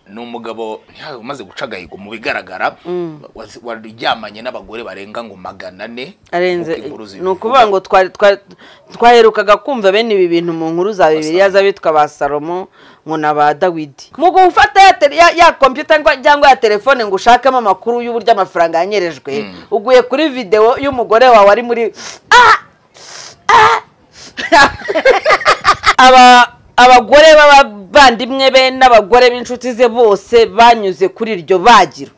ni umugabo ntawe umaze guca agahigo mu bigaragara wazi- waryamanye n'abagore barenga ngo magana ane arenze nk'uko inkuru ni zibivuga. ukuvuga ngo twari- twari- twaherukaga kumva bene ibi bintu mu nkuru za bibiliya z'abitwa ba salomo ngo na ba dawidi mu gufata ya tele- ya- ya kompiyuta ngo- cyangwa ya telefone ngo ushakemo amakuru y'uburyo amafaranga yanyerejwe uguye kuri videwo y'umugore wawe ari muri Ah! Ah! Aba- abagore b'abavandimwe be n'abagore b'inshuti ze bose banyuze kuri iryo bagiro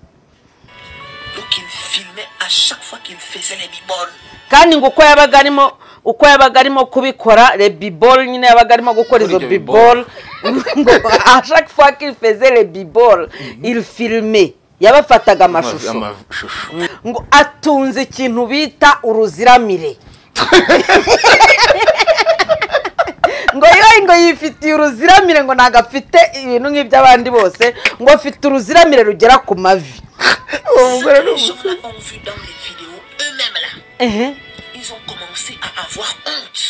Donc il me filmait à chaque fois qu'il faisait les biboles. kandi ngo uko yabaga arimo uko yabaga arimo kubikora rebibol nyine yabaga arimo Kuri gukora izo ibyo bibol. bibol ngo ashaka fois qu'il faisait les bibol il filme yabafataga amashusho amashusho ngo atunze ikintu bita uruziramire ngo yoye ngo yifitiye uruziramire ngo ntabwo afite ibintu nk'iby'abandi bose ngo afite uruziramire rugera ku mavi uwo mugore ni Les umu- gens-là ont vu dans les vidéos eux-mêmes là. Ehe. Ils ont commencé à avoir honte.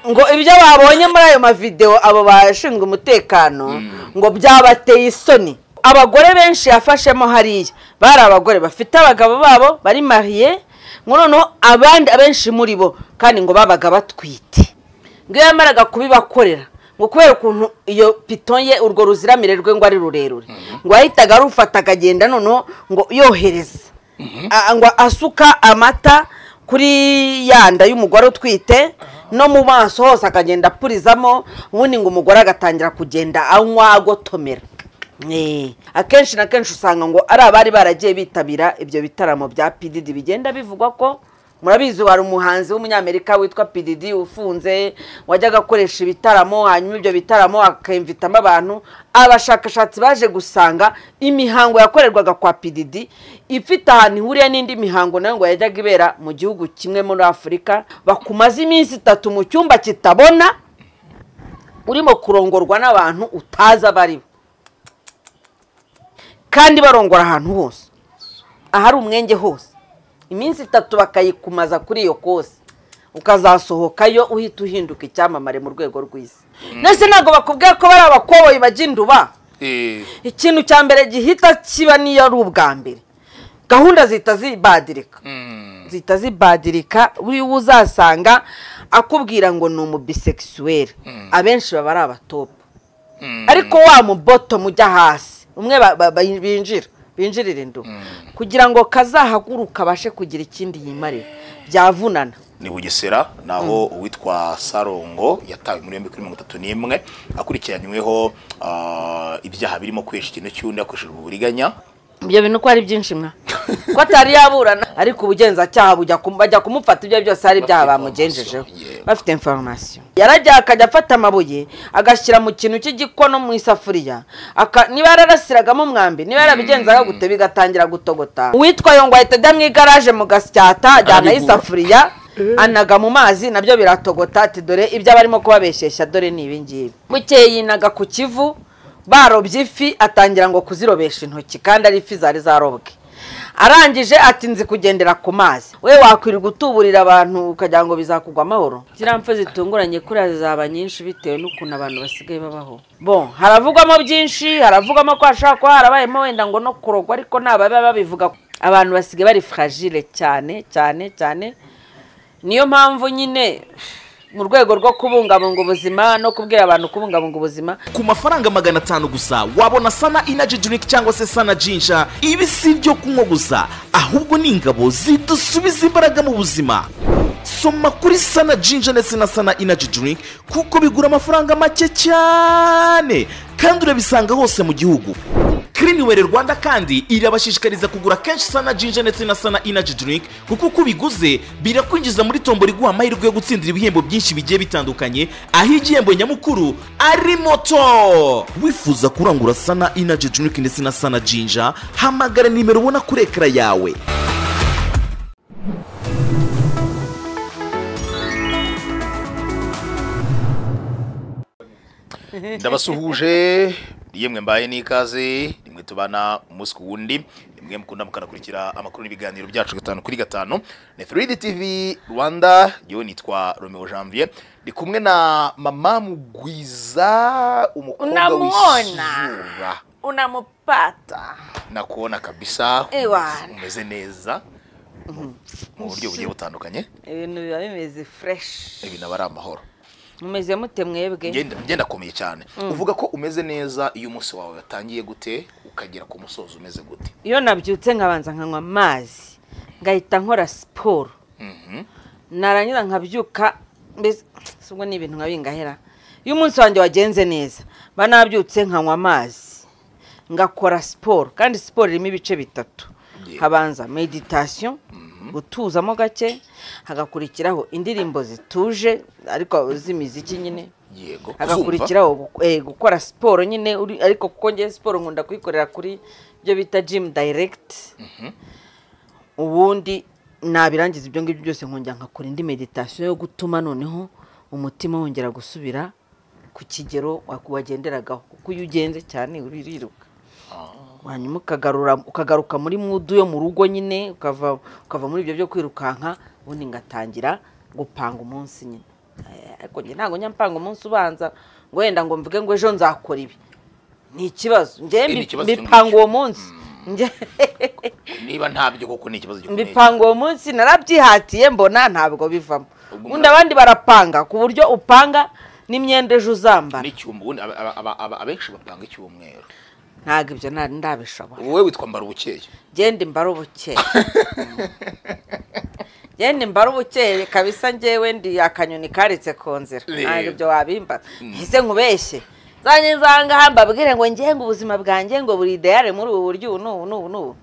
ngo ibyo babonye muri ayo mavidewo abo bashinzwe umutekano ngo byabateye isoni abagore benshi yafashemo hariya bari abagore bafite abagabo babo bari mariye ngo noneho abandi abenshi muri bo kandi ngo babaga batwite ngo iyo yamaraga kubibakorera ngo kubera ukuntu iyo pito ye urwo ruziramire rwe ngo ari rurerure ngo yahitaga arufata akagenda noneho ngo yohereza A- ngo asuka amata kuri ya nda y'umugore utwite no mu maso hose akagenda apurizamo ubundi ngo umugore agatangira kugenda anywa agotomera Eh, akenshi na kenshi usanga ngo ari abari baragiye bitabira ibyo bitaramo bya pididi bigenda bivugwa ko murabizi wari umuhanzi w'umunyamerika witwa pididi ufunze wajyaga akoresha ibitaramo hanyuma ibyo bitaramo akemvitamo abantu abashakashatsi baje gusanga imihango yakorerwaga kwa pididi ifite ahantu ihuriye n'indi mihango nayo ngo yajyaga ibera mu gihugu kimwe muri afurika bakumaze iminsi itatu mu cyumba kitabona urimo kurongorwa n'abantu utazi abari bo kandi barongora ahantu hose ahari umwenge hose iminsi itatu bakayikumaza kuri iyo kose ukazasohokayo uhita uhinduka icyamamare mu rwego rw'isi ndetse ntabwo bakubwira ko bari abakoboyi bajya induba eh, ikintu cya mbere gihita kiba niyo ari ubwa mbere gahunda zihita zibadirika mm, zihita zibadirika buriwe uzasanga akubwira ngo ni umubisekisuweri abenshi baba ari abatopu mm. ariko wa muboto mujya hasi umwe ba- ba- ba- binjira binjirira indu kugira ngo kazahaguruka abashe kugira ikindi yimarira byavunana ni bugesera naho uwitwa sarongo yatawe muri yombi kuri mirongo itatu n'imwe akurikiranyweho ah, ibyaha birimo kwesha ikintu cy'undi hakoreshejwe uburiganya ibyo bintu ko ari byinshi mwa ko atari yaburana ariko ubugenzacyaha bujya kum- bajya kumufata ibyo byose hari ibyaha Bafite bamugenjejeho information, yeah. bafite inforomasiyo yarajya akajya afata amabuye agashyira mu kintu cy'igikono mu isafuriya aka- niba yararasiragamo umwambi niba yarabigenzaga gute bigatangira gutogota uwitwa yongo ahita ajya mu igaraje mu gasyata ajyanaho Arabigura. isafuriya anaga mu mazi nabyo biratogota ati dore ibyo abarimo kubabesheshya dore ni ibingibi bukeye yinaga ku kivu barobye ifi atangira ngo kuzirobesha intoki kandi ari ifi zari zarobwe arangije ati nzi kugendera ku mazi we wakwirirwa utuburira abantu ukagira ngo bizakugwa amahoro ziriya mpfu zitunguranye kuriya zizaba nyinshi bitewe n'ukuntu abantu basigaye babaho bo haravugwamo byinshi haravugwamo ko hashobora kuba harabayemo wenda ngo no kurogwa ariko ntababiba babivuga abantu basigaye bari fragile cyane cyane cyane niyo mpamvu nyine mu rwego rwo kubungabunga ubuzima no kubwira abantu kubungabunga ubuzima ku mafaranga magana atanu gusa wabona sana inaji drink cyangwa se sana jinja ibi si ibyo kunywa gusa ahubwo ni ingabo zidusubiza imbaraga mu buzima soma kuri sana jinja ndetse na sana inaji drink kuko bigura amafaranga make cyane kandi urabisanga hose mu gihugu Cleanwell Rwanda kandi irabashishikariza kugura kenshi sana jinja ndetse na sana inaji drink kuko uko ubiguze birakwinjiza muri tombo riguha amahirwe yo gutsindira ibihembo byinshi bigiye bitandukanye aho igihembo nyamukuru ari moto wifuza kurangura sana inaji drink ndetse na sana jinja hamagara nimero ubona kuri ekara yawe ndabasuhuje yemwe mbaye n'ikaze rimwe tubana umunsi ku wundi rimwe mukunda mukanakurikira amakuru n'ibiganiro byacu gatanu kuri gatanu ni 3D TV Rwanda yewe nitwa Romeo Janvier ndi kumwe na mama mugwiza umukobwa Unamwona. w'isura unampata nakuona kabisa Ewana. umeze neza mu buryo bugiye butandukanye ibintu biba bimeze fureshi ibintu aba ari amahoro mumeze mute mwebwe Ngenda- ngenda akomeye cyane uvuga ko umeze neza iyo umunsi wawe watangiye gute ukagera ku musozo umeze gute iyo nabyutse nkabanza nkanywa amazi ngahita nkora siporo Mhm. narangira nkabyuka mbese ubwo ni ibintu nka bingahera iyo umunsi wanjye wagenze neza mba nabyutse nkanywa amazi ngakora siporo kandi siporo irimo ibice bitatu Yeah. habanza meditasiyo gutuzamo gake hagakurikiraho indirimbo zituje ariko z'imiziki nyine yego uzumva? hagakurikiraho gu- eh, gukora siporo nyine uri- ariko kuko ngewe siporo nkunda kuyikorera kuri ibyo bita jimu dayiregiti ubundi nabirangiza ibyo ngibyo byose nkongera nkakora indi meditasiyo yo gutuma noneho umutima wongera gusubira ku kigero wa- wagenderagaho kuko iyo ugenze cyane uririruka hanyuma ukagarura ukagaruka muri mudu yo mu rugo nyine ukava ukava muri ibyo byo kwirukanka ubundi ngatangira gupanga umunsi nyine Eh, ariko njye ntabwo njya mpanga umunsi ubanza ngo wenda ngo mvuge ngo ejo nzakora ibi ni ikibazo njye ni mbi- ikibazo cyo mbipanga muri- uwo munsi Njye- niba ntabyo koko ni ikibazo gikomeye mbipanga uwo munsi narabyihatiye mbona ntabwo bivamo Ubwo undi abandi barapanga ku buryo upanga n'imyenda ejo uzambara n'icyuma ubundi aba- aba- aba- aba- abenshi bapanga icyumweru ntabwo ibyo nta- ndabishobora wowe witwa mbara ubukeye genda imbara ubukeye genda imbara ubukeye kabisa ngewe ndi akanyoni karetse ku nzira Rero. ntabwo ibyo wabimbaza ese nkubeshye zanjye nzanga mbabwire ngo ngenga ubuzima bwanjye ngo buri ideyare muri ubu buryo ubu n'ubu n'ubu n'ubu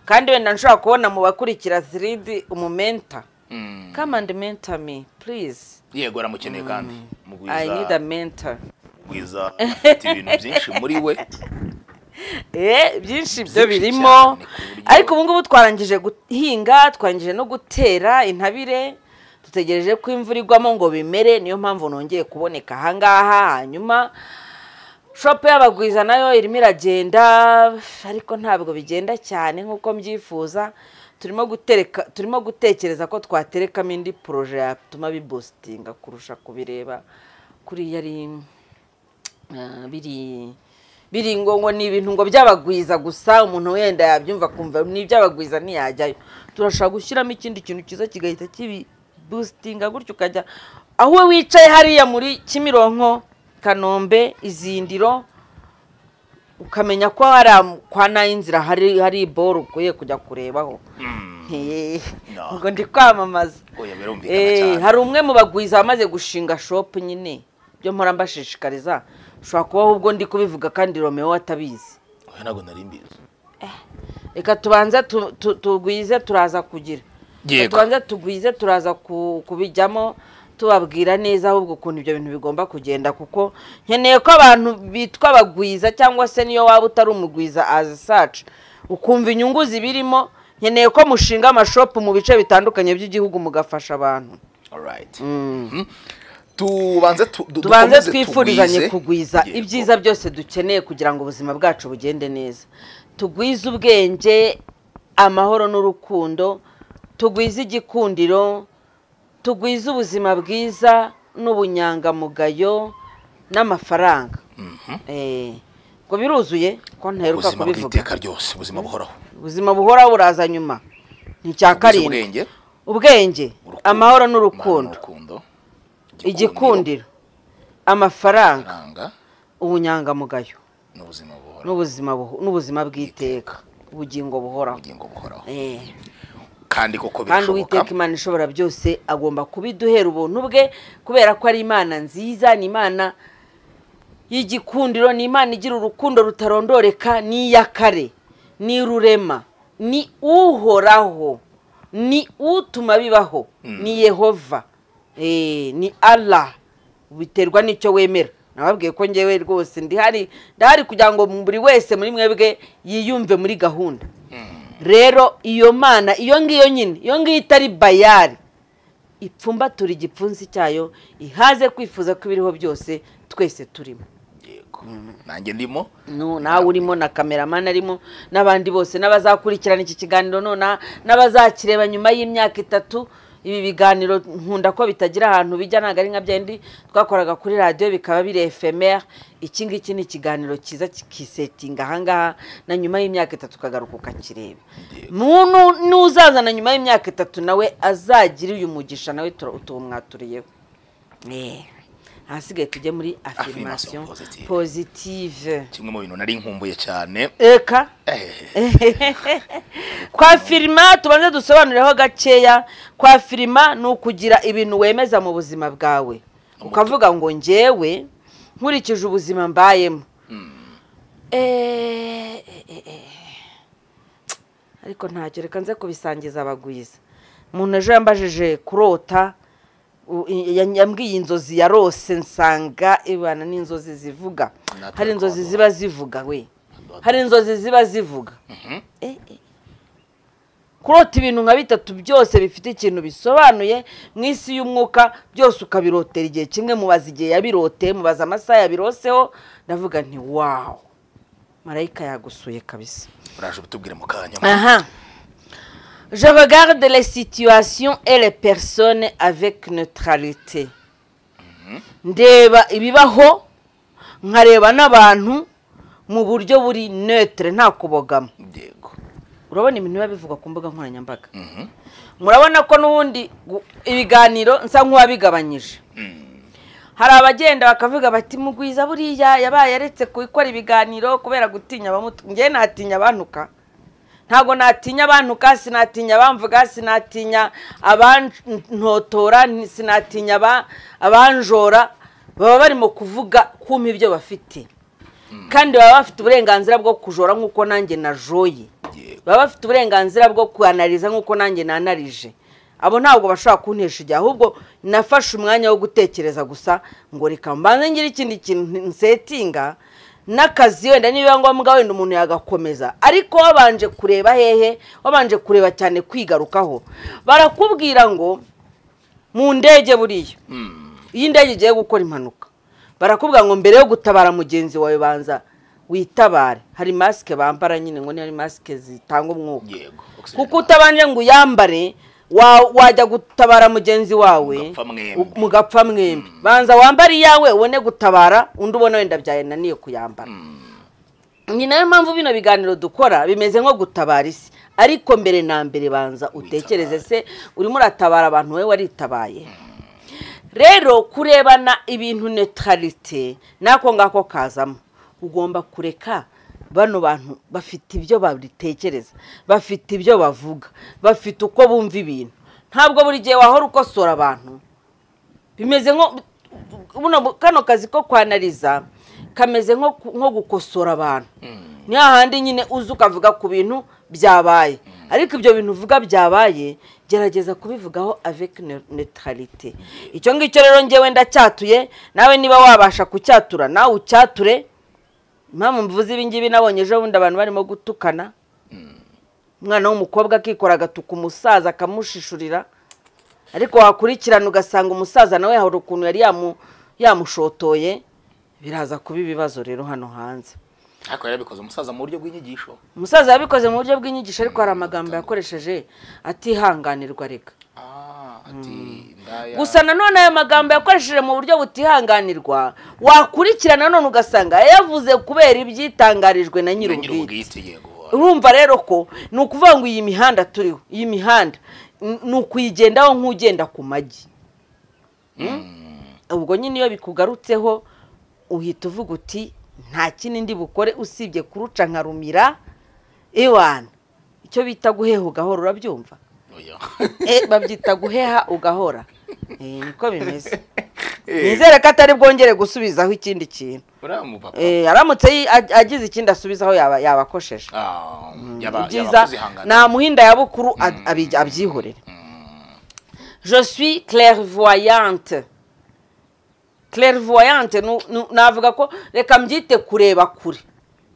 kandi wenda nshobora kubona mu bakurikira ziridi umumenta Mm. come and mentor me please yego aramukeneye kandi i need mugwiza a mentor mugwiza afite ibintu byinshi muri we eh byinshi byo Byinshi birimo cyane ku buryo- ariko ubu ngubu twarangije guhinga twarangije no gutera intabire dutegereje ko imvura igwamo ngo bimere niyo mpamvu nongeye kuboneka ahangaha hanyuma shopu y'abagwiza nayo irimo iragenda ariko ntabwo bigenda cyane nk'uko mbyifuza turimo gutereka turimo gutekereza ko twaterekamo indi poroje yatuma bibositinga kurusha kubireba kuriya ari Ah, biri biri ngo ngo ni ibintu ngo by'abagwiza gusa umuntu wenda yabyumva akumva ni iby'abagwiza ntiyajyayo turashobora gushyiramo ikindi kintu cyiza kigahita kibibusitinga gutyo ukajya aho we wicaye hariya muri kimironko kanombe izindiro ukamenya ko hari am- kwa nayinzira hari hari boro ukwiye kujya kurebaho Hehe. No. ubwo ndi kwamamaza Oya, birumvikana Eh, cyane. hari umwe mu bagwiza wamaze gushinga shopu nyine byo mpora mbashishikariza ushobora kubaho ubwo ndi kubivuga kandi romeo atabizi oya ntabwo nari mbizi reka tubanze tu- tu- tugwize turaza kugira Yego. Reka tubanze tugwize turaza ku- kubijyamo tubabwira neza ahubwo ukuntu ibyo bintu bigomba kugenda kuko nkeneye ko abantu bitwa abagwiza cyangwa se niyo waba utari umugwiza azi sacu ukumva inyungu zibirimo nkeneye ko mushinga amashopu mu bice bitandukanye by'igihugu mugafasha abantu alright Mhm. tubanze tu- du- tubanze dukomeze twifurizanye tugwize. kugwiza Yego. ibyiza byose dukeneye kugira ngo ubuzima bwacu bugende neza tugwize ubwenge amahoro n'urukundo tugwize igikundiro tugwize ubuzima bwiza n'ubunyangamugayo n'amafaranga Eh, ngo biruzuye ko ntaheruka ubuzima kubivuga bw'iteka ryose ubuzima buhoraho ubuzima buhoraho buraza nyuma ni icya Tugwize karindwi ubwenge ubwenge urukundo, amahoro amahoro n'urukundo n'urukundo, igikundiro amafaranga amafaranga ubunyangamugayo n'ubuzima buhoraho n'ubuzima buho- n'ubuzima bw'iteka ubugingo buhoraho ubugingo buhoraho Eh, kandi koko kandi birashoboka uwiteka imana ishobora byose agomba kubiduhera ubuntu bwe kubera ko ari imana nziza ni imana y'igikundiro ni imana igira urukundo rutarondoreka ni iy'akare ni rurema ni uhoraho ni utuma bibaho ni yehova Eh, ni allah biterwa n'icyo wemera nababwiye ko ngewe rwose ndihari ndahari kugira ngo buri wese muri mwebwe yiyumve muri gahunda rero iyo mana iyo ngiyo nyine iyo ngiyo itari bayari ipfumbatura igipfunsi cyayo ihaze kwifuza ko ibiriho byose twese turimo yego nanjye ndimo Nu- nawe urimo na kameramani arimo n'abandi bose n'abazakurikirana iki kiganiro nona n'abazakireba nyuma y'imyaka itatu ibi biganiro nkunda ko bitagira ahantu bijya ntabwo ari nka byindi twakoraga kuri radiyo bikaba biri efemeri iki ngiki ni ikiganiro cyiza kisetinga ahangaha na nyuma y'imyaka itatu ukagaruka ukakireba muntu n'uzazana nyuma y'imyaka itatu nawe azagire uyu mugisha nawe tura- utu- mwaturiyeho Eh, ahasigaye tujye muri Affirmation afirimasiyo positive. pozitive kimwe mu bintu nari nkumbuye cyane eka Eh, kwa firima tubanze dusobanureho gakeya kwa firima ni ukugira ibintu wemeza mu buzima bwawe ukavuga ngo ngewe nkurikije ubuzima mbayemo Eh, eh, eh, eh. ariko ntacyo reka nze kubisangiza abagwiza umuntu ejo yambajije kurota u- i- ya- yambwiye inzozi yarose nsanga ibana n'inzozi zivuga Natwe hari inzozi twabonye. ziba zivuga we hari inzozi ziba zivuga Eh, eh. kurota ibintu nka bitatu byose bifite ikintu bisobanuye mu isi y'umwuka byose ukabirotera igihe kimwe mubaza igihe yabiroteye mubaza amasaha yabiroseho ndavuga nti wawu marayika yagusuye kabisa uraje ubitubwire mu kanya aha je regarde les situations et les personnes avec neutralité ndeba ibibaho nkareba n'abantu mu buryo buri neutre nta kubogama yego urabona ibintu biba bivugwa ku mbuga nkoranyambaga murabona ko n'ubundi gu- ibiganiro nsa nk'uwabigabanyije hari abagenda bakavuga bati mugwiza buriya yabaye aretse gukora ibiganiro kubera gutinya abamutu ngewe natinya abantuka ntabwo natinya abantuka sinatinya abamvuga sinatinya abantotora ni- sinatinya aba- abanjora baba barimo kuvuga kumpa ibyo bafite kandi baba bafite uburenganzira bwo kujora nk'uko nanjye najoye Yego. baba bafite uburenganzira bwo kuanariza nk'uko nanjye nanarije abo ntabwo bashobora kuntesha igihe ahubwo nafashe umwanya wo gutekereza gusa ngo reka mbanze ngire ikindi kintu nsetinga n'akazi wenda nibiba ngombwa wenda umuntu yagakomeza ariko wabanje kureba hehe wabanje kureba cyane kwigarukaho barakubwira ngo mu ndege buriya iyo indege igiye gukora impanuka barakubwira ngo mbere yo gutabara mugenzi wawe banza witabare hari masike bambara nyine ngo ni hari masike zitanga umwuka yego oxygen kuko utabanje ngo uyambare wa- wajya gutabara mugenzi wawe Mugapfa mwembi. u- mugapfa mwembi banza wambare iyawe ubone gutabara undi ubona wenda byayananiye kuyambara ni nayo mpamvu bino biganiro dukora bimeze nko gutabara isi ariko mbere na mbere banza utekereze se urimo uratabara abantu wowe waritabaye rero kurebana ibintu neutralite nako ngako kazamo ugomba kureka bano bantu bafite ibyo babitekereza bafite ibyo bavuga bafite uko bumva ibintu ntabwo buri gihe wahora ukosora abantu bimeze nko buno kano kazi ko kwanariza kameze nko ku- nko gukosora abantu ni hahandi nyine uza ukavuga ku bintu byabaye ariko ibyo bintu uvuga byabaye gerageza kubivugaho avec neu- neutralité icyo ngicyo rero ngewe ndacyatuye nawe niba wabasha kucyatura nawe ucyature impamvu mvuze ibi ngibi nabonye ejo bundi abantu barimo gutukana umwana w'umukobwa akikora agatuka umusaza akamushishurira ariko wakurikirana ugasanga umusaza nawe hari ukuntu yari yamu- yamushotoye biraza kuba ibibazo rero hano hanze ariko yarabikoze umusaza mu buryo bw'inyigisho umusaza yabikoze mu buryo bw'inyigisho ariko hari amagambo yakoresheje atihanganirwa reka ah ati ndaya gusa nanone ayo magambo yakoresheje mu buryo butihanganirwa wakurikirana none ugasanga yayavuze kubera ibyitangarijwe na nyiri nyir'ubwite ubwite yego urumva rero ko ni ukuvuga ngo iyi mihanda turiho iyi mihanda n- ni ukuyigendaho nk'ugenda ku magi ubwo nyine iyo bikugarutseho uhita uvuga uti nta kindi ndi bukore usibye kuruca nkarumira ewana icyo bita guheha ugahora urabyumva oya Eh, babyita guheha ugahora Eh, niko bimeze nizere ko atari bwongere gusubizaho ikindi kintu uriya mu papa Eh, aramutse yi- ag- agize ikindi asubizaho yaba yabakosheje ah yaba yaba ibyiza kuzihangana nta muhinda ya bukuru ad- abi- abyihorera je suis clairvoyante clairvoyante nu- nu- navuga ko reka mbyite kureba kure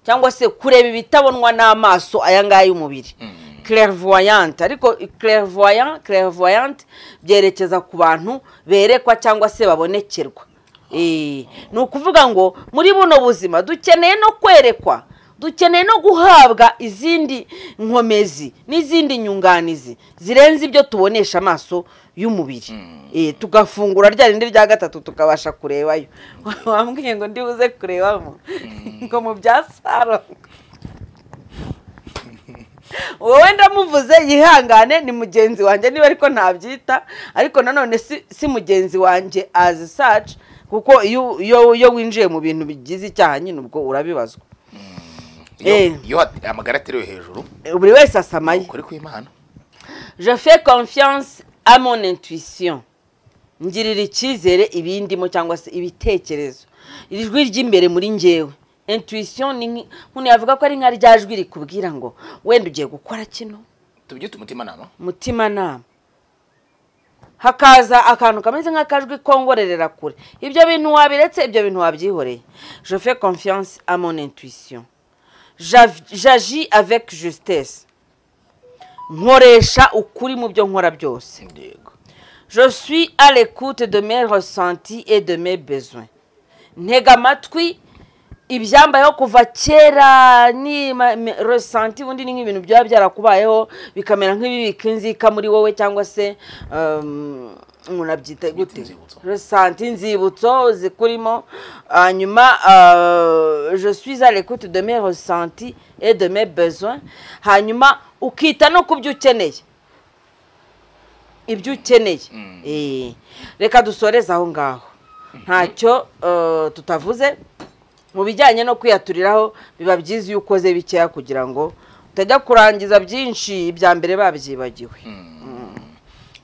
cyangwa se kureba ibitabonwa n'amaso aya ngaya y'umubiri clairvoyante ariko clairvoyant clairvoyante byerekeza ku bantu berekwa cyangwa se babonekerwa Eh, ni ukuvuga ngo muri buno buzima dukeneye no kwerekwa dukeneye no guhabwa izindi nkomezi n'izindi nyunganizi zirenze ibyo tubonesha amaso y'umubiri Eh, tugafungura rya rindi rya gatatu tukabasha kurebayo wambwiye ngo ndibuze kurebamo ngo mu bya saro wowe ndamuvuze yihangane ni mugenzi wanjye niba ariko ntabyita ariko nanone si si mugenzi wanjye as such kuko iyo iyo iyo winjiye mu bintu bigize icyaha nyine ubwo urabibazwa Iyo- Eh. iyo amagara aterewe hejuru Eh, buri wese asamaye ukuri kw'imana je fais confiance à mon intuition ngirira icyizere ibindimo cyangwa se ibitekerezo iri jwi ry'imbere muri njyewe intuition ni nki- umuntu yavuga ko ari nka rya jwi rikubwira ngo wenda ugiye gukora kino tubyite umutimanama umutimanama hakaza akantu kameze nk'akajwi kongorerera kure ibyo bintu wabiretse ibyo bintu wabyihoreye je fais confiance à mon intuition J'av- j'agis avec justesse nkoresha ukuri mu byo nkora byose yego je suis à l'écoute de mes ressentis et de mes besoins ntega amatwi ibyambayeho kuva kera ni ma- me- resenti ubundi ni nk'ibintu byaba byarakubayeho bikamera nk'ibibika inzika muri wowe cyangwa se um, umuntu abyita gute inzibutso. resenti inzibutso zikurimo hanyuma uh, je suis à l'écoute de mes ressentis et de mes besoins hanyuma ukita no ku byo ukeneye ibyo ukeneye Eh, reka dusoreze aho ngaho ntacyo eh, tutavuze mu bijyanye no kwiyaturiraho biba byiza iyo ukoze bikeya kugira ngo utajya kurangiza byinshi ibya mbere babyibagiwe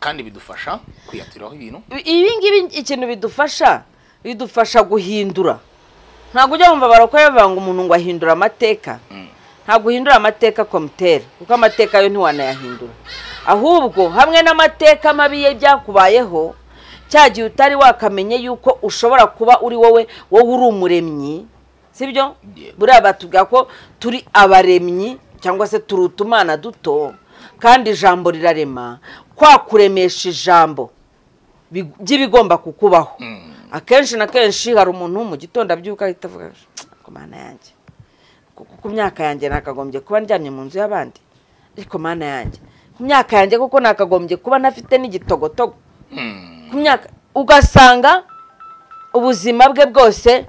kandi bidufasha kwiyatiraho ibintu ibi ngibi ikintu bidufasha bidufasha guhindura ntabwo ujya wumva barakora bavuga ngo umuntu ngo ahindura amateka ntabwo uhindura amateka komutera kuko amateka yo ntiwanayahindura ahubwo hamwe n'amateka mabi ye byakubayeho cya gihe utari wakamenye yuko ushobora kuba uri wowe wowe uri umuremyi sibyo Yego. buriya batubwira ko turi abaremyi cyangwa se turi utumana duto kandi ijambo rirarema kwa kuremesha ijambo bi- by'ibigomba kukubaho akenshi na kenshi hari umuntu mu gitondo abyuka ahita avuga ku mana yanjye ku- ku- ku myaka yanjye nakagombye kuba ndyamye mu nzu y'abandi ariko mana yanjye ku myaka yanjye kuko nakagombye kuba ntafite n'igitogotogo Hmm. ku myaka ugasanga ubuzima bwe bwose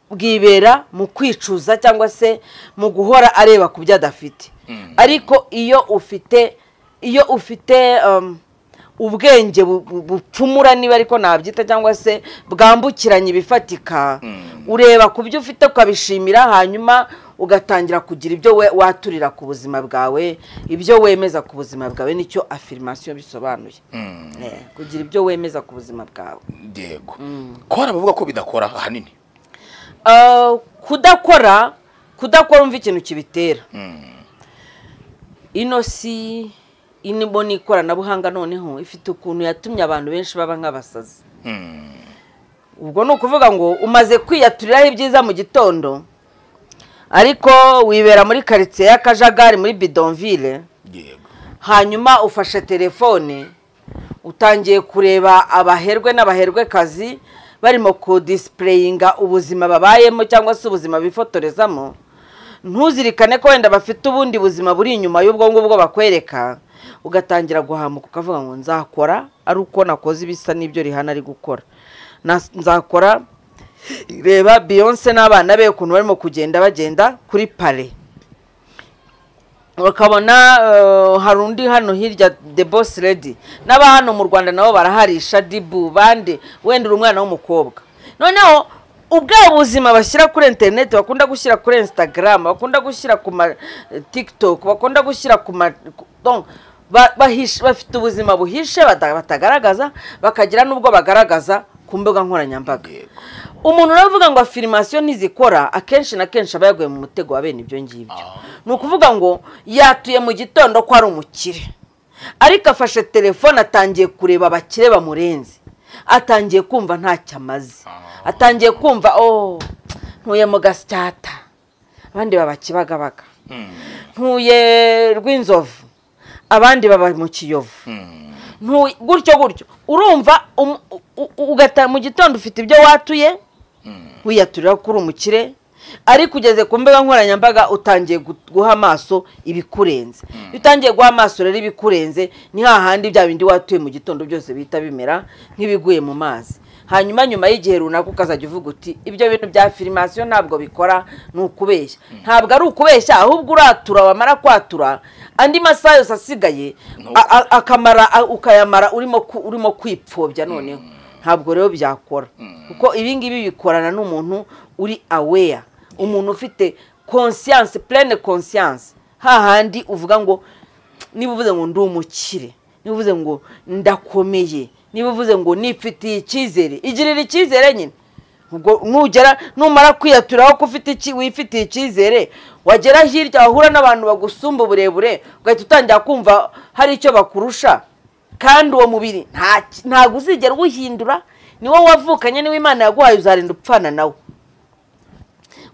bwibera mu kwicuza cyangwa se mu guhora areba ku byo adafite Mm. ariko iyo ufite iyo ufite um, ubwenge bu- bu- bucumura niba ariko nabyita cyangwa se bwambukiranya ibifatika Mm. ureba ku byo ufite ukabishimira hanyuma ugatangira kugira ibyo we- waturira ku buzima bwawe ibyo wemeza ku buzima bwawe nicyo afirmasiyo bisobanuye Hmm. Eh, kugira ibyo wemeza ku buzima bwawe yego ko hari abavuga ko bidakora ahanini Ah, kudakora kudakora umva ikintu kibitera Hmm. ino si inimo ni ikoranabuhanga noneho ifite ukuntu yatumye abantu benshi baba nk'abasazi Hmm. ubwo ni ukuvuga ngo umaze kwiyaturiraho ibyiza mu gitondo ariko wibera muri karitsiye y'akajagari muri bidonville yego hanyuma ufashe telefone utangiye kureba abaherwe n'abaherwekazi barimo kudisipureyinga ubuzima babayemo cyangwa se ubuzima bifotorezamo ntuzirikane ko wenda bafite ubundi buzima buri inyuma y'ubwo ngubwo bakwereka ugatangira guhamuka ukavuga ngo nzakora ari uko nakoze ibisa n'ibyo rihana ari gukora Na- nzakora reba beyonce n'abana be ukuntu barimo kugenda bagenda kuri pale bakabona eh, hari undi hano hirya the boss lady n'aba hano mu rwanda nabo baraharisha dibu bande wenda uri umwana w'umukobwa noneho ubwabo buzima bashyira kuri interineti bakunda gushyira kuri instagram bakunda gushyira ku ma eh, tiktok bakunda gushyira ku ma ku- donc, ba- bahishe- bafite ubuzima buhishe bata- batagaragaza bakagira n'ubwo bagaragaza ku mbuga nkoranyambaga yego umuntu uravuga ngo afirimasiyo ntizikora akenshi na kenshi aba yaguye mu mutego wa bene ibyo ngibyo Ah. ni ukuvuga ngo yatuye mu gitondo ko ari umukire ariko afashe telefone atangiye kureba abakire bamurenze atangiye kumva ntacyo amaze atangiye kumva oh ntuye mu gasyata abandi baba kibagabaga Hmm. ntuye rw'inzovu abandi baba mu kiyovu Hmm. Ntu- gutyo gutyo urumva um- u- u- ugata mu gitondo ufite ibyo watuye wiyaturira ko uri umukire ariko ugeze ku mbuga nkoranyambaga utangiye gu- guha amaso ibikurenze iyo utangiye guha amaso rero ibikurenze ni hahandi bya bindi watuye mu gitondo byose bihita bimera nk'ibiguye mu mazi hanyuma nyuma y'igihe runaka ukazajya uvuga uti ibyo bintu bya firimasiyo ntabwo bikora ni ukubeshya ntabwo ari ukubeshya ahubwo uratura wamara kwatura andi masaha yose asigaye a- a- akamara a- ukayamara urimo ku- urimo kwipfobya noneho ntabwo rero byakora kuko ibi ngibi bikorana n'umuntu uri aweya umuntu ufite konsiyanse purene konsiyanse hahandi uvuga ngo niba uvuze ngo ndi umukire niba uvuze ngo ndakomeye niba uvuze ngo nifitiye icyizere igirira icyizere nyine ubwo nugera numara kwiyaturaho ko ufite iki- wifitiye icyizere wagera hirya wahura n'abantu bagusumba uburebure ugahita utangira kumva hari icyo bakurusha kandi uwo mubiri nta ki- ntabwo uzigera uwuhindura ni wowe wavukanye niwe imana yaguhaye uzarinda upfana nawe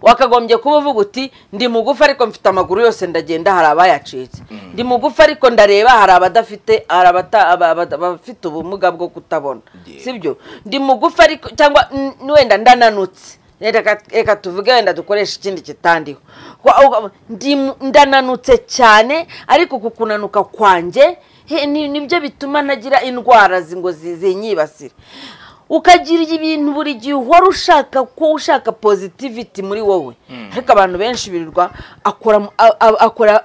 wakagombye kuba uvuga uti ndi mugufi ariko mfite amaguru yose ndagenda hari abayacitse ndi mugufi ariko ndareba hari abadafite hari abata- aba- aba- abafite ubumuga bwo kutabona Yeah. sibyo ndi mugufi ariko cyangwa n- wenda ndananutse reka reka tuvuge wenda dukoresha ikindi kitandiho Wa- uga- ndi mu- ndananutse cyane ariko uku kunanuka kwanjye he, ni- nibyo bituma ntagira indwara zi- ngo zi- zinyibasire ukagira ibintu buri gihe uhora ushaka ko ushaka positivity muri wowe ariko abantu benshi birirwa akora mu- a- a- akora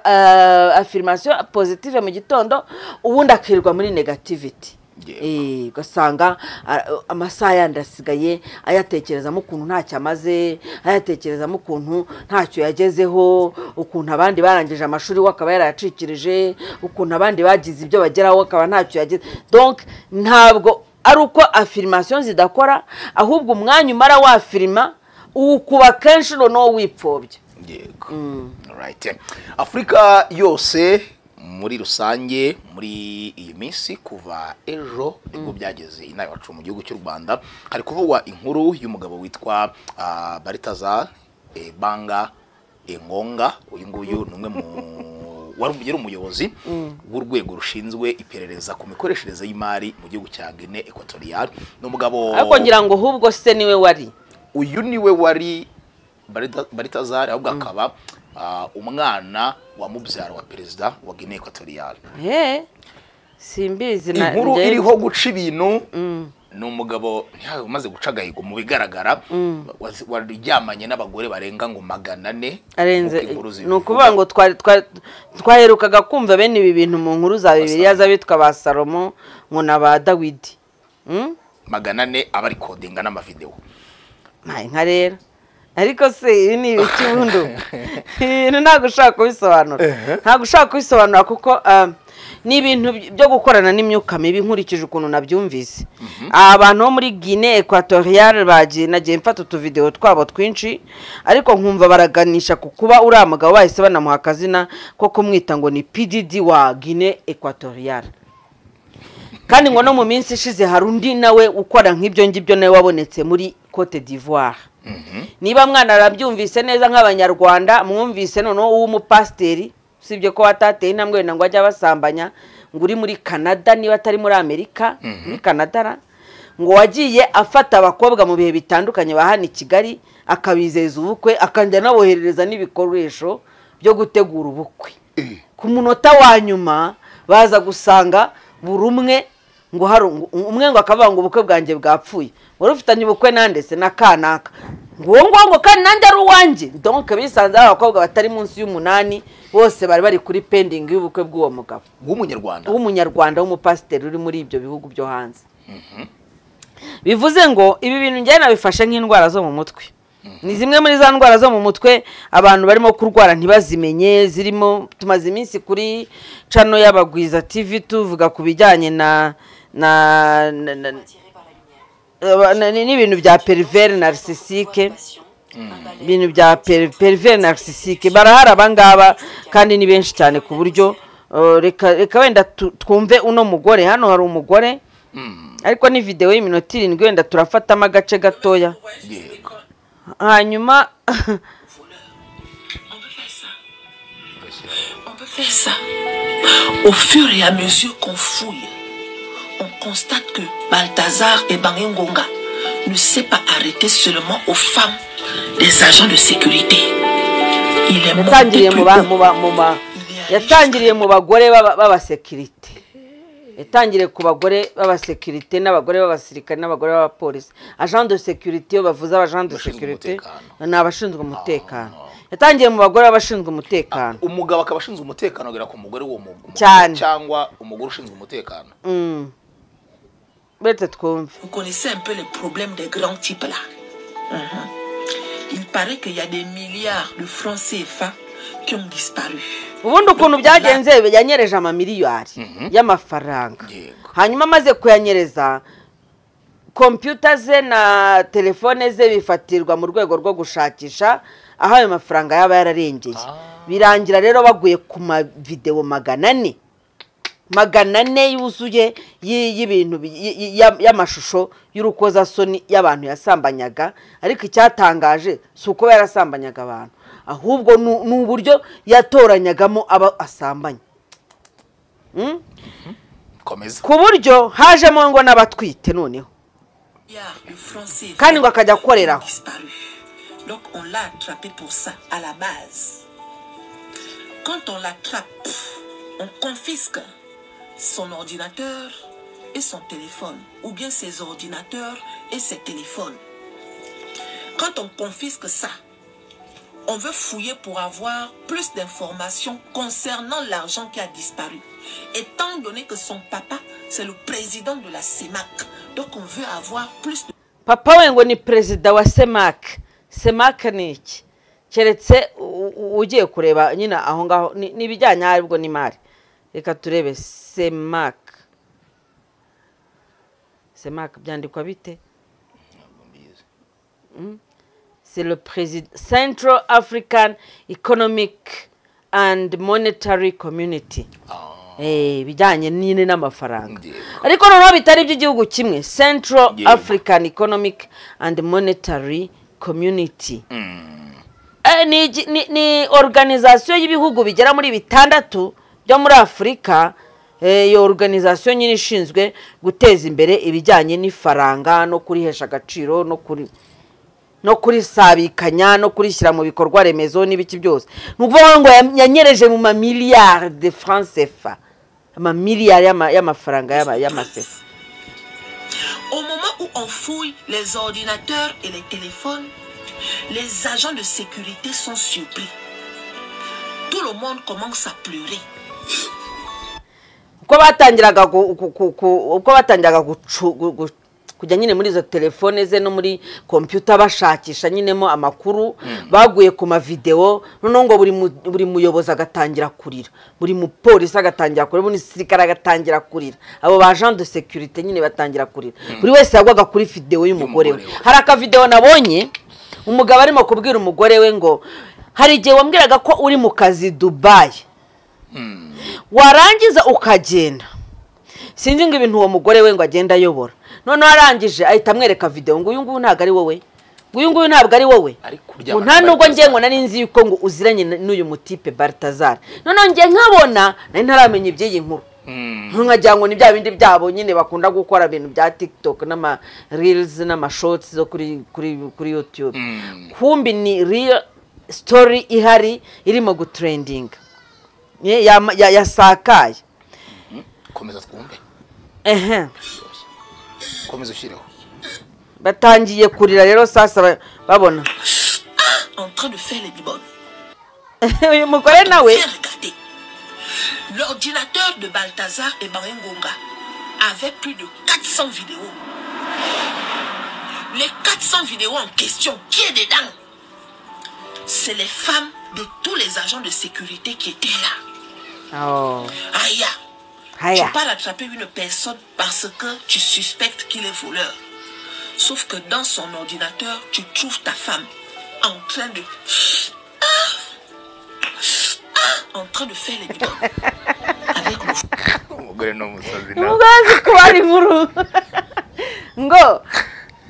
afirimasiyo positive mu gitondo ubundi akirirwa muri negativity Yego. Eh, ugasanga a- amasaha yandi asigaye ayatekerezamo ukuntu ntacyo amaze ayatekerezamo ukuntu ntacyo yagezeho ukuntu abandi barangije amashuri we akaba yarayacikirije ukuntu abandi bagize ibyo bageraho we akaba ntacyo yagize donc ntabwo ari uko afirimasiyo zidakora ahubwo umwanya umara wafirima uwukuba kenshi noneho wipfobya yego Alright. afurika yose muri rusange muri iyi minsi kuva ejo nibwo byageze inaha iwacu mu gihugu cy'u rwanda hari kuvugwa inkuru y'umugabo witwa ah, baritaza eh, banga engonga uyu nguyu ni umwe mu wari yari umuyobozi w'urwego rushinzwe iperereza ku mikoreshereze y'imari mu gihugu cya gine ekwatoriyari ni umugabo ariko ngira ngo ahubwo se niwe wari uyu niwe wari Barita- baritazari ahubwo akaba ah, umwana wa mubyara wa perezida wa guinea equatoriale Eh, simbizi na- inkuru njye- iriho guca ibintu ni umugabo ntiyawe umaze guca agahigo mu bigaragara wazi- waryamanye n'abagore barenga ngo magana ane arenze nk'uko inkuru zibivuga. ni ukuvuga ngo twari twari- twaherukaga kumva bene ibi bintu mu nkuru za bibiliya z'abitwa ba salomo ngo na ba dawidi Hmm? magana ane aba ari kodinga n'amavidewo nta inka rero ariko se ibi ni ibiki bundi ibi bintu ntabwo ushaka kubisobanura ntabwo ushaka kubisobanura kuko ah, ni ibintu by- byo gukorana n'imyuka mibi nkurikije ukuntu nabyumvise Aba abantu bo muri guine equatoriale bagiye nagiye mfata utuvidewo twabo twinshi ariko nkumva baraganisha ku kuba uriya mugabo bahise banamuha akazina ko kumwita ngo ni pdd wa guine equatoriale kandi ngo no mu minsi ishize hari undi nawe ukora nk'ibyo ngibyo nawe wabonetse muri cote d'ivoire niba mwana arabyumvise neza nk'abanyarwanda mwumvise noneho uw'umupasiteri usibye ko watateye intambwe wenda ngo ajye abasambanya ngo uri muri canada niba atari muri amerika muri canada ra, ngo wagiye afata abakobwa mu bihe bitandukanye ba hano i kigali akabizeza ubukwe akajya anaboherereza n'ibikoresho byo gutegura ubukwe ku munota wa nyuma baza gusanga buri umwe ngo hari ngo- umwe ngo akavuga ngo ubukwe bwanjye bwapfuye wari ufitanye ubukwe nande se na kanaka ngo uwo nguwo ngo kandi nanjye ari uwanjye donc bisanze ari abakobwa batari munsi y'umunani bose bari bari kuri pending y'ubukwe bw'uwo mugabo w'umunyarwanda w'umunyarwanda w'umupasiteri uri muri ibyo bihugu byo hanze bivuze ngo ibi bintu njyewe nabifashe nk'indwara zo mu mutwe ni zimwe muri za ndwara zo mu mutwe abantu barimo kurwara ntibazimenye zirimo tumaze iminsi kuri cano y'abagwiza tv tuvuga ku bijyanye na na, na, na aba- na- ni- n'ibintu bya perivere narisisike ibintu bya perivere narisisike barahari abangaba kandi ni benshi cyane ku buryo uh, reka reka wenda tu- twumve uno mugore hano hari umugore ariko ni videwo y'iminota irindwi wenda turafatamo agace gatoya yego hanyuma On peut faire ça. On peut faire ça. Au fur et à mesure qu'on fouille, on constate que Balthazar et Bangengonga ne s'est pas arrêté seulement aux femmes des agents de sécurité. Il est monté yatangiriye plus mu ba- haut. mu ba- mu ba- Il est allé yatangiriye mu bagore b'aba- b'abasekirite yatangiriye ku bagore b'abasekirite n'abagore b'abasirikare n'abagore b'abapolisi agent de sécurité iyo bavuze abagent de Abashinzwe sécurité umutekano. ni abashinzwe umutekano yatangiye mu bagore b'abashinzwe umutekano umugabo akaba ashinzwe umutekano agera ku mugore w'uwo mu- umugore Cyane. cyangwa umugore ushinzwe umutekano Mm. Bete twumve Vous connaissez un peu les problèmes des grands types là. Mhm. Il paraît qu'il y a des milliards de francs CFA qui ont disparu. ubundi ukuntu byagenze yanyereje amamiliyari y'amafaranga Yego. hanyuma amaze kuyanyereza kompiyuta ze na telefone ze bifatirwa mu rwego rwo gushakisha aho ayo mafaranga yaba yararengeye birangira rero baguye ku mavidewo magana ane magana ane yuzuye y- y'ibintu bi- y- y- ya- y'amashusho y'urukozasoni y'abantu yasambanyaga ariko icyatangaje si uko yarasambanyaga abantu ahubwo ni ni uburyo yatoranyagamo abo asambanya Mm? komeza ku buryo hajemo ngo n'abatwite noneho Milliards de francs CFA kandi ngo akajya ont akoreraho disparu. Donc on l'a attrapé pour ça à la base. Quand on l'attrape, on confisque son ordinateur et son téléphone, ou bien ses ordinateurs et ses téléphones. Quand on confisque ça, on veut fouiller pour avoir plus d'informations concernant l'argent qui a disparu. Étant donné que son papa, c'est le président de la CEMAC, donc on veut avoir plus de papa we ngo ni perezida wa semake semake ni iki keretse u- u- ugiye kureba nyine aho ngaho ni ni ibijyanye aho aribwo n'imari reka turebe semake semake byandikwa bite c'est le président central african economic and monetary community Eh, ibijyanye nyine n'amafaranga Yego. ariko noneho bitari iby'igihugu kimwe central Yego. african economic and monetary community Eh, ni, igi- ni, ni organizasiyo y'ibihugu bigera muri bitandatu byo muri afurika eh, iyo organizasiyo nyine ishinzwe guteza imbere ibijyanye n'ifaranga no kurihesha agaciro no kuri no kurisabikanya no kurishyira mu bikorwa remezo n'ibiki byose ni ukuvuga ngo ya- yanyereje mu mamiliyari de france efa amamiliyari y'ama- y'amafaranga y'ama- y'amasefa Au moment où on fouille les ordinateurs et les téléphones, les agents de sécurité sont surpris. Tout le monde commence à pleurer. uko batangiraga gu- gu- gu- gu- uko batangiraga gucu- gu- gu- kujya nyine muri izo telefone ze no muri kompiyuta bashakisha nyinemo amakuru baguye ku mavidewo noneho ngo buri mu- buri muyobozi agatangira kurira buri mupolisi agatangira kurira buri musirikare agatangira kurira abo ba agent de sécurité nyine batangira kurira buri wese yagwaga kuri videwo y'umugore we Y'umugore we. hari akavidewo nabonye umugabo arimo kubwira umugore we ngo hari igihe wambwiraga ko uri mu kazi dubayi warangiza ukagenda sinzi ngo ibintu uwo mugore we ngo agenda ayobora noneho arangije ahita amwereka videwo ngo uyu nguyu ntabwo ari wowe ngo uyu nguyu ntabwo ari wowe Ariko uryamana ngo nta na nubwo ngiye Balthazar. ngo nari nzi yuko ngo uziranye na- n'uyu mutipe baritazari noneho ngiye nkabona nari ntaramenya iby'iyi nkuru nkagira ngo ni bya bindi byabo nyine bakunda gukora ibintu bya tiktok n'ama reels n'amashotsi zo kuri kuri kuri yutube kumbi ni real story ihari irimo gutrendinga Ye- yama- ya- yasakaye komeza twumve ehe komeza ushyireho batangiye kurira rero sasa ba- babona En train de faire les bibones. uyu mugore nawe Viens regarder. L'ordinateur de Balthazar et Barengonga avait plus de 400 vidéos. Les 400 vidéos en question, qui est dedans C'est les femmes de tous les agents de sécurité qui étaient là. Oh, Aya, haya tu pars attraper une personne parce que tu suspectes qu'il est voleur. Sauf que dans son ordinateur, tu trouves ta femme en train de... en train de faire les bidons. Avec le umugore n'umusazi nawe umugore azi kuba ari inkuru ngo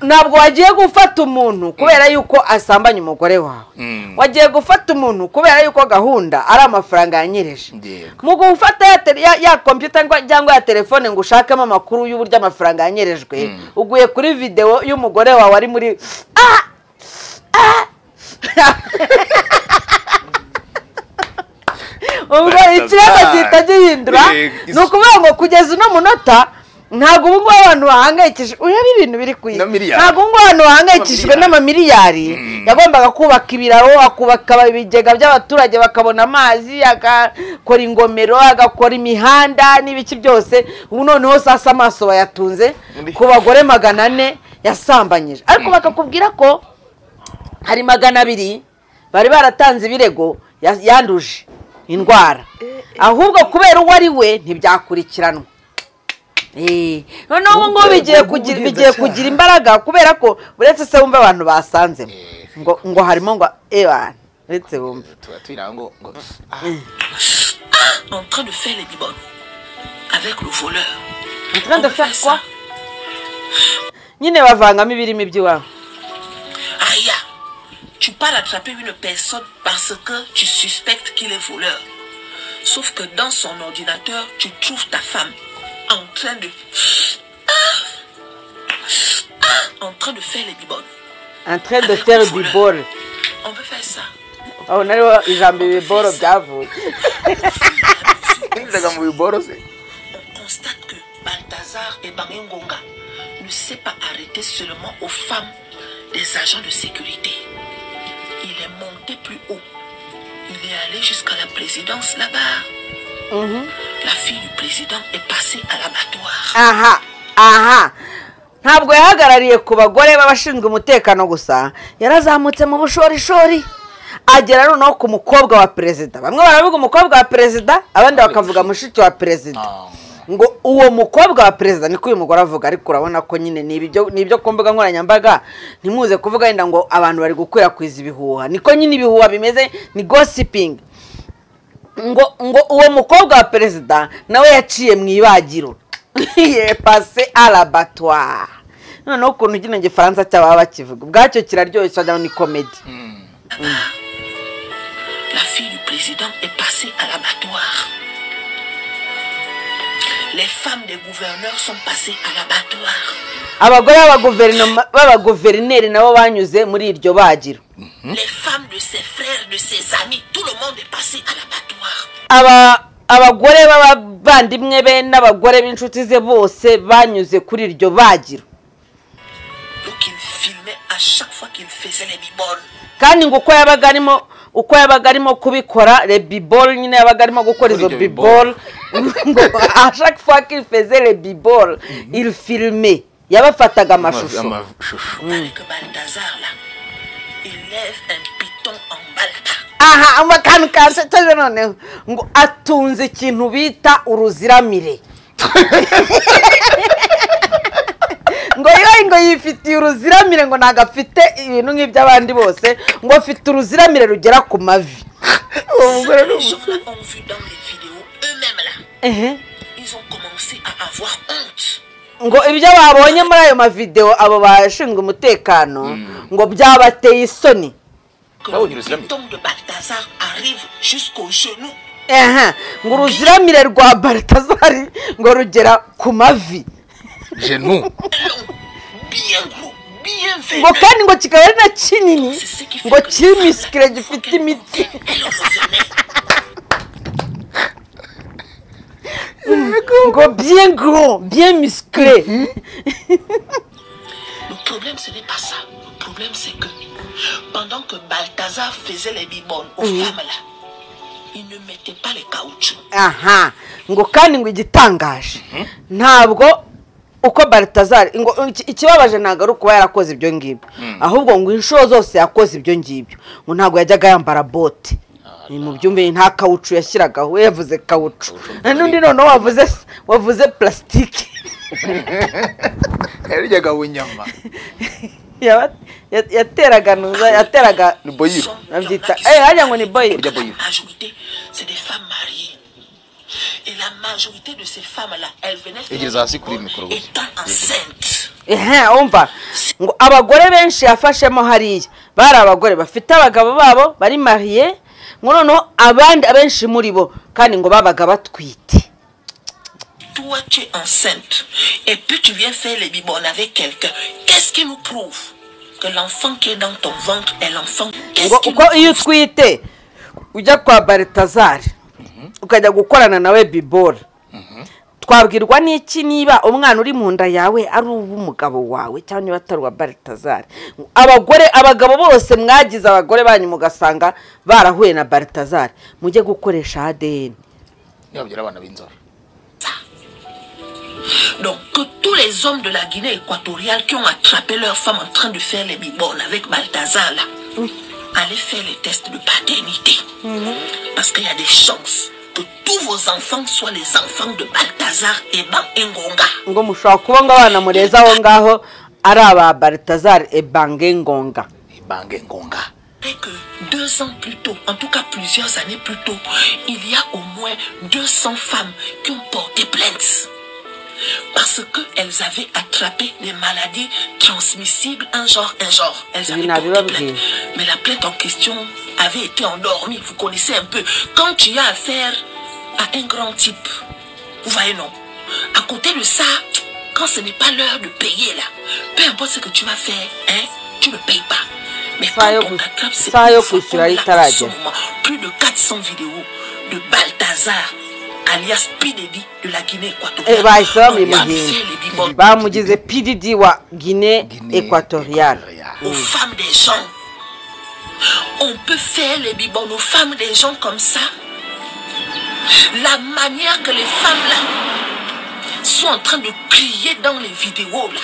ntabwo wagiye gufata umuntu kubera yuko asambanya umugore wawe wagiye gufata umuntu kubera yuko gahunda ari amafaranga yanyereje Yego. mu gufata ya tele- ya- ya kompiyuta ngo- cyangwa ya telefone ngo ushakemo amakuru y'uburyo amafaranga yanyerejwe uguye kuri videwo y'umugore wawe ari muri Ah! Ah! ubwo Barasa ikirego cyane. gihita gihindura Eh, is- ni ukuvuga ngo kugeza uno munota ntabwo ubu ngubu abantu bahangayikishijwe urebe ibintu biri ku isi Na miliyari. ntabwo ubu ngubu abantu bahangayikishijwe Amamiliyari. n'amamiliyari yagombaga kubaka ibiraro akubaka ibigega by'abaturage bakabona amazi agakora ingomero agakora imihanda n'ibiki byose ubu noneho sasa amaso bayatunze Undi. ku bagore magana ane yasambanyije ariko bakakubwira ko hari magana abiri bari baratanze ibirego ya- yanduje indwara ahubwo kubera uwo ari we ntibyakurikiranwa Eh, noneho ubu ngubu Ubwo- bigiye ubwo kugira ubugenzacyaha. bigiye kugira imbaraga kubera ko uretse se wumva abantu basanzemo ngo ngo harimo ngo ewana uretse bumva tuba turi aho ngo ngo en train de faire les bibones avec le voleur. En train de On peut faire quoi ça. nyine bavangamo ibirimo iby'iwabo Aya, tu pars attraper une personne parce que tu suspectes qu'il est voleur. Sauf que dans son ordinateur, tu trouves ta femme en train de... En train de faire les bibones. en train de faire du bol On peut faire ça. aho nariho ijambo ibiboro byavuye yinjizaga mu biborose On constate que Balthazar et Bangengonga ne s'est pas arrêté seulement aux femmes des agents de sécurité. Il est monté plus haut. Il est allé jusqu'à la présidence là-bas. La fille du président est passée à l'abattoir. aha aha ntabwo yahagarariye ku bagore b'abashinzwe umutekano gusa yarazamutse mu bushorishori agera noneho ku mukobwa wa perezida bamwe baravuga umukobwa wa perezida abandi bakavuga mushiki wa perezida ngo uwo mukobwa wa perezida niko uyu mugore avuga ariko urabona ko nyine ni ibyo- ni ibyo ku mbuga nkoranyambaga ntimuze kuvuga wenda ngo abantu bari gukwirakwiza ibihuha niko nyine ibihuha bimeze ni gosipingi ngo ngo uwo mukobwa wa perezida nawe yaciye mu ibagiro yepase arabatwa noneho ukuntu kino gifaransa cy'ababa bakivuga ubwacyo kiraryoshye wagira ngo ni komedi La fille du président est passée à l'abattoir. Les femmes des gouverneurs sont passées à l'abattoir. abagore b'abaguverinoma- b'abaguverineri nabo banyuze muri iryo bagiro Les femmes de ses frères, de ses amis, tout le monde est passé à l'abattoir. aba abagore b'abavandimwe be n'abagore b'inshuti ze bose banyuze kuri iryo bagiro Donc il filmait à chaque fois qu'il faisait les biboles. kandi ngo uko yabaga arimo uko yabaga arimo kubikora rebibol nyine yabaga arimo gukora Kuri izo ibyo bibol. bibol ngo ashaka fois qu'il faisait rebibol il filme yabafataga amashusho amashusho Avec Balthazar là, il lève un piton en balata. aha akantu kansekeje noneho ngo atunze ikintu bita uruziramire ngo yoye ngo yifitiye uruziramire ngo ntabwo afite ibintu nk'iby'abandi bose ngo afite uruziramire rugera ku mavi Ce que les gens là ont vu dans les vidéos eux-mêmes là, ehe ils ont commencé à avoir honte. ngo ibyo babonye muri ayo mavidewo abo bashinzwe umutekano ngo byabateye isoni Que Ah oui, le le slam. piton de Balthazar arrive jusqu'au genou. ehe ngo uruziramire rwa baratazari ngo rugera ku mavi jenu Long, bien gros, bien ngo vénère. kandi ngo kikaba ari na kinini C'est ce qui fait ngo que kiri les femmes, misikire gifite qu'elles imitsi montaient, elles revenaient. ngo bien gros bien misikire Le problème, ce n'est pas ça. Le problème, c'est que pendant que Balthazar faisait les bibones aux femmes là, il ne mettait pas les caoutchoucs. aha ngo kandi ngo igitangaje ntabwo uko baritazari ngo iki- ikibabaje ntabwo ari ukuba yarakoze ibyo ngibyo ahubwo ngo inshuro zose yakoze ibyo ngibyo ngo ntabwo yajyaga yambara bote ni mu byumve nta kawucu yashyiragaho we yavuze kawucu n'undi noneho wavuze wavuze plasitike yaryaga bunyama Yaba- ya- yateraga nuza yateraga ni boyiro babyita eh hajya ngo ni boyi Burya boy. La majorité, c'est des femmes mariées. Et la majorité de ces femmes-là, elles venaient faire Elles des ont assez bibones couru le micro. étant enceintes. ehe umva ngo abagore benshi yafashemo hariya bari abagore bafite abagabo babo bari mariye ngo noneho abandi abenshi muri bo kandi ngo babaga batwite Toi, tu es enceinte. Et puis tu viens faire les bibones avec quelqu'un. Qu'est-ce qui nous prouve que l'enfant qui est dans ton ventre est l'enfant. ngo Qu'est-ce qui uko iyo utwite ujya kwa baritazari ukajya gukorana nawe bibora twabwirwa n'iki niba umwana uri mu nda yawe ari uw'umugabo wawe cyangwa niba atari uwa baritazari abagore abagabo bose mwagize abagore banyu mugasanga barahuye na baritazari mujye gukoresha adeni ntibabyara abana b'inzobe Donc que tous les hommes de la Guinée équatoriale qui ont attrapé leurs femmes en train de faire les bibornes avec Balthazar là, allez faire les tests de paternité. Parce qu'il y a des chances que tous vos enfants soient les enfants de Balthazar et Ban Ngonga. ngo mushobora kubona abana mureza aho ngaho ari aba baritazari ebange ngonga ibange ngonga Après que deux ans plus tôt, en tout cas plusieurs années plus tôt, il y a au moins 200 femmes qui ont porté plainte. Parce qu'elles avaient attrapé des maladies transmissibles, un genre, un genre. Elles Il avaient n'avait porté pas plainte. dit. Mais la plainte en question avait été endormie. Vous connaissez un peu. Quand tu as affaire à un grand type, vous voyez non. À côté de ça, quand ce n'est pas l'heure de payer là, peu importe ce que tu vas faire, hein, tu ne payes pas. Mais Ça y est, quand on vous- attrape ces ça y est, enfants, vous sur la on liste l'a à la en ce radio. moment. Plus de 400 vidéos de Balthazar, alias Pidedi de la Guinée équatoriale. Eh, bahisemo On lui a fait imuhinga les bibotes bamugize pdd wa guinee Guinée equatoriale aux femmes des gens. On peut faire les bibones aux femmes des gens comme ça. La manière que les femmes là sont en train de crier dans les vidéos là.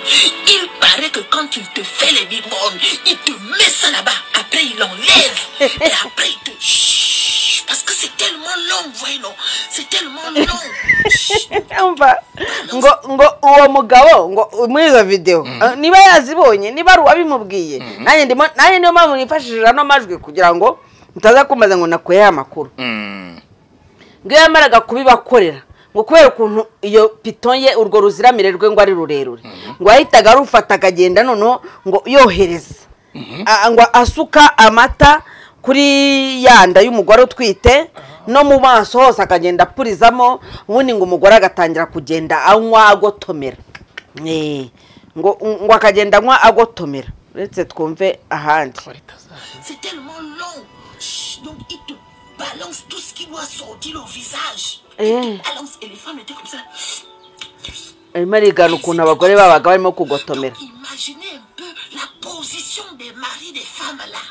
Il paraît que quand il te fait les bibones, il te met ça là-bas. Après, il enlève. Et après, il te... Chut, Parce que c'est tellement long, voyez, non C'est tellement long. Chut. Umva, ngo ngo uwo mugabo ngo muri izo videwo eh, niba yazibonye niba ari uwabimubwiye nanjye ndimo nanjye niyo mpamvu nifashishije ano majwi kugira ngo mutaza kumbaza ngo nakuye aya makuru Mm. ngo iyo yamaraga kubibakorera ngo kubera ukuntu iyo pito ye urwo ruziramire rwe ngo ari rurerure ngo yahitaga arufata akagenda noneho ngo yohereza A- ngo asuka amata kuri ya nda y'umugore utwite no mu maso hose akagenda apurizamo ubundi ngo umugore agatangira kugenda anywa agotomera Eh, ngo ngo akagenda anywa agotomera uretse twumve ahandi C'est tellement long. Chut, Donc il te balance tout ce qui doit sortir au visage. Eh. Il te balance et les femmes étaient comme ça. arimo arigana ukuntu abagore babaga barimo kugotomera Donc, Imaginez un peu la position des maris des femmes là.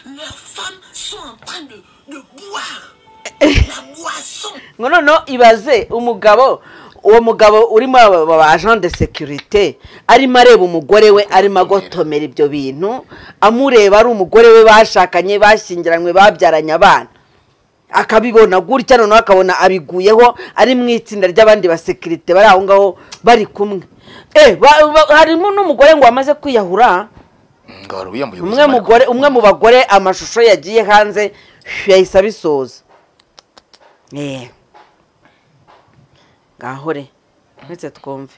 Leurs femmes sont en train de, de boire. la boisson. ngo noneho ibaze umugabo uwo mugabo urimo aba aba agent de sécurité arimo areba umugore we arimo agotomera ibyo bintu amureba ari umugore we bashakanye bashyingiranywe babyaranye abana akabibona gutya noneho akabona abiguyeho ari mu itsinda ry'abandi basekirite bari aho ngaho bari kumwe Eh, ba- ba- harimo n'umugore ngo wamaze kwiyahura ngo wari wiyambuye umwe ubuzima, mugore umwe mu bagore amashusho yagiye hanze yahise abisoza Eh. ngaho re uretse twumve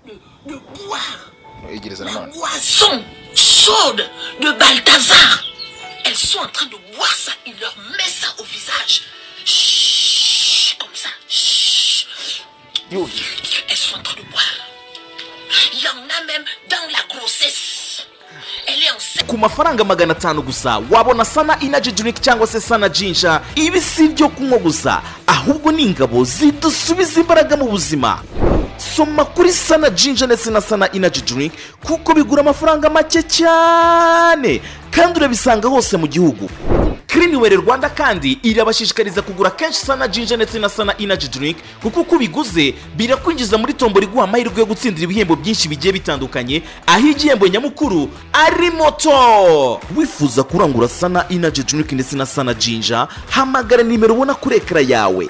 De, de boire. ariko Igereza La nanone boisson chaude de Balthazar. Elles sont en train de boire ça. Il leur met ça au visage. Chut, comme ça. Chut. yuhi Elles sont en train de boire. Il y en a même dans la grossesse. Elle est enceinte. ku mafaranga magana atanu gusa wabona sana inaji juniki cyangwa se sana jinja ibi si ibyo kunywa gusa ahubwo ni ingabo zidusubiza imbaraga mu buzima soma kuri sana jinja ndetse na sana inaji juniki kuko bigura amafaranga make cyane kandi urabisanga hose mu gihugu kirinwere rwanda kandi irabashishikariza kugura kenshi sana jinja ndetse na sana inaji juniki kuko uko ubiguze birakwinjiza muri tombora iguha amahirwe yo gutsindira ibihembo byinshi bigiye bitandukanye aho igihembo nyamukuru ari moto wifuza kurangura sana inaji juniki ndetse na sana jinja hamagara nimero ubona kuri ekara yawe